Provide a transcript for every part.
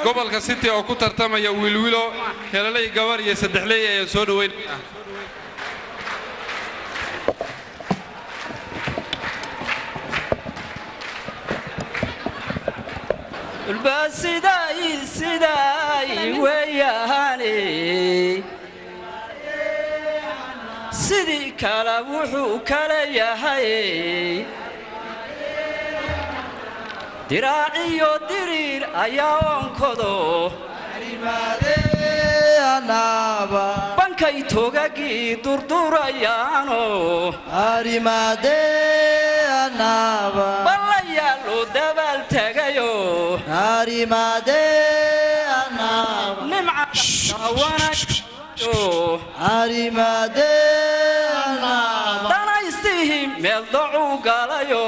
gobolka city oo ku tartamaya wiilwilo helaley gabar iyo saddexley ayaan soo dhoweyn ulba sidaay sidaay weeyahaane sidii kale wuxuu kale yahay diraaciyo diriir ayaa onkado bankay togagii durdurayaano ballayaa loo dabaal tagayo danaystihii meel dacuu galayo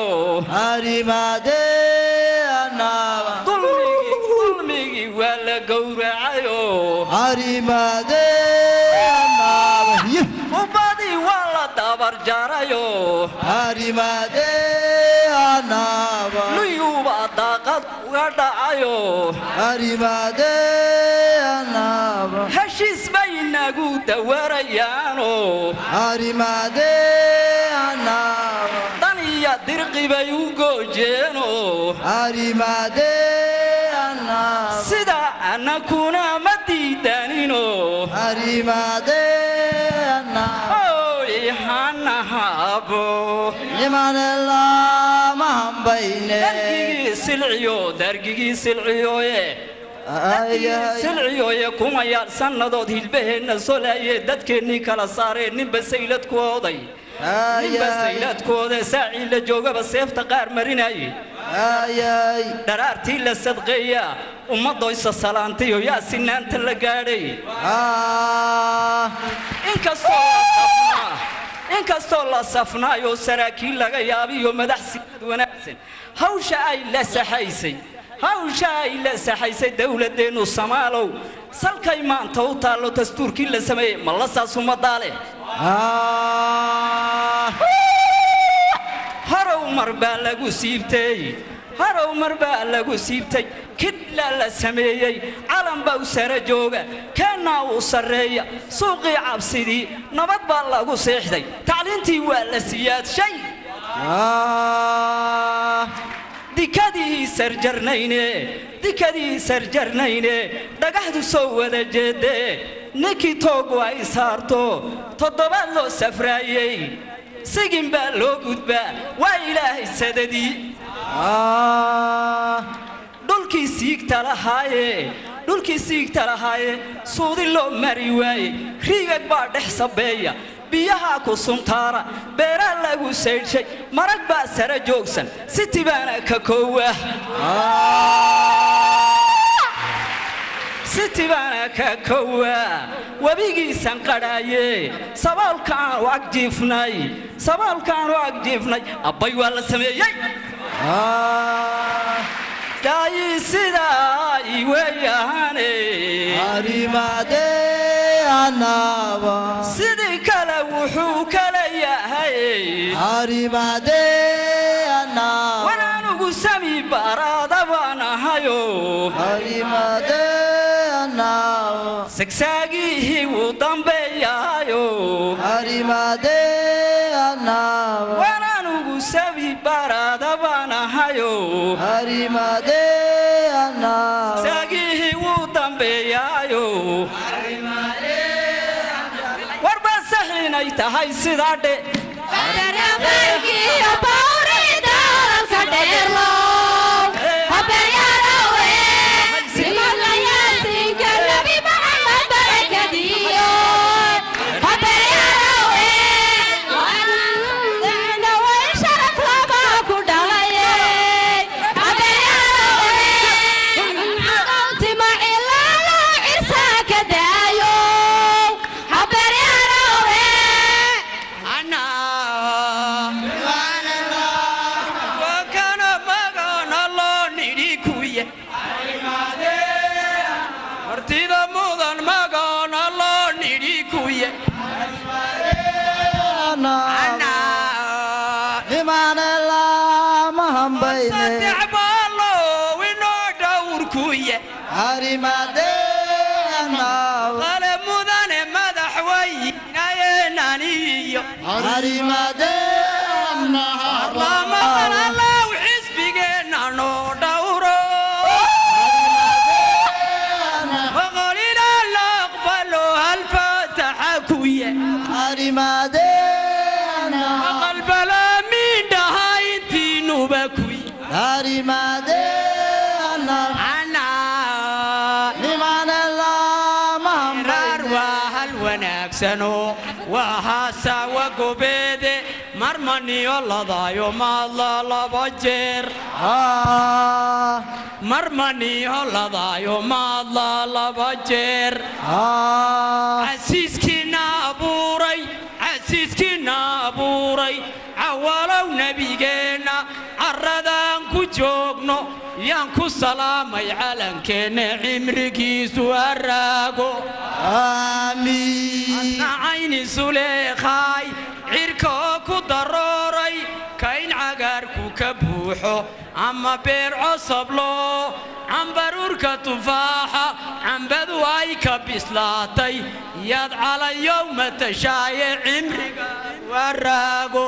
dulmigii waa la gowracayo ubadii waa la dabar jarayo luyuubaa daaqad uga dhacayo heshiis bay inagu dawarayaano dan iyo dirqi bay u goojeeno sidaa annakuna ma diidanino oy hanahaabo dargigii silciyo dargigii silciyoye silciyoye kumayaal sannadood hilbaheenna solaye dadkeennii kala saareen ninba sayladkooday ninba sayladkooda saacii la joogaba seefta qaar marinaye dharaartii la sadqeeya ummaddoysa salaantayo yaa sinaanta la gaadhay inkastoo la safnaayo saraakiil laga yaabiyo madax siyaad wanaagsan hawsha ay la saxaysay hawsha ay la saxaysay dowladdeennu samaalow salkay maanta u taallo dastuurkii la sameeyey ma la saas ummaddaale horow mar baa lagu siibtay horow mar baa lagu siibtay kidlaa la sameeyey calan baa u sara jooga keennaa uu sarreeya suuqii cabsidii nabad baa lagu seexday tacliintii waa la siyaadshay dikadii sarjarnayne dikadii sarjarnayne dhagaxdu soo wada jeedee ninkii toogu ay saarto toddobaad loo safraayey sigin baa loo gudbaa waa ilaahay sadadii dhulkii siigta lahaaye dhulkii siigta lahaaye suudi loo mari waaye riigag baa dhex sabeeya biyahaa ku suntaara beeraa lagu saydhshay marag baa sara joogsan siti baana ka koowa siti baana ka kowa webigiisan qadhaaye sabaalkaanu agjiifnay sabaalkaanu agjiifnay abbay waa la sameeyey daayi sidaa iweyahaane sidii kale wuxuu kale yahay wanaanugu sami baraada baan ahayo sagsaagihii wuu dambeeyaayo wanaanugu sami baraada baan ahayo saagihii wuu dambeeyaayo warba saxiinay tahay sidaa dhe barlamaqalallow xisbigeenna noo dhowro boqolina la aqbalo halfaataxa kuye aqalbalaamin dhaha intiinuba kuye raar waa hal wanaagsano waa haasawa gobeede marmaniyo ladaayo maadla laba jeer marmaniyo ladaayo maadla laba jeer casiiskiina abuuray casiiskiina abuuray cawalow nebigeenna carradaan ku joogno yaan ku salaamay calankeenna cimrigiisu haraago nacayni suleekhaay cirkaoo ku darooray kayn cagaarku ka buuxo ama beer cosablo cambaruurka tufaaxa cambadu ay ka bislaatay yaad calayow matashaaye cimriga waraago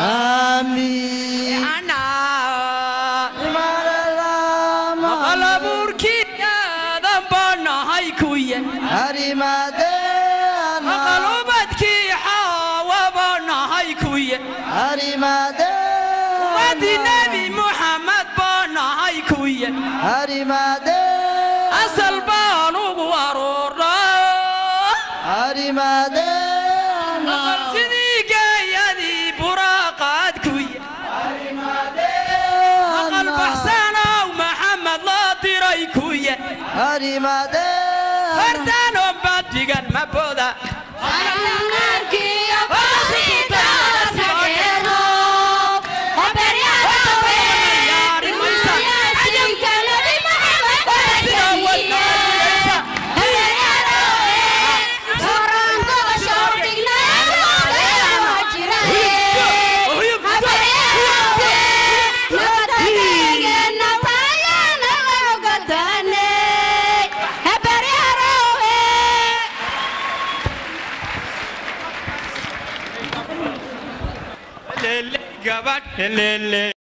maqalabuurkii aadan baa nahay kuye maqalubadkii xaawa baa nahay kuye ummadii nebi muxamed baa nahay kuye asal baan ugu aroornaa sidii geeyadii buraaqaad kuye aqal baxsanow maxamed loo diray kuye fartaanoo baadigan ma boda gabadh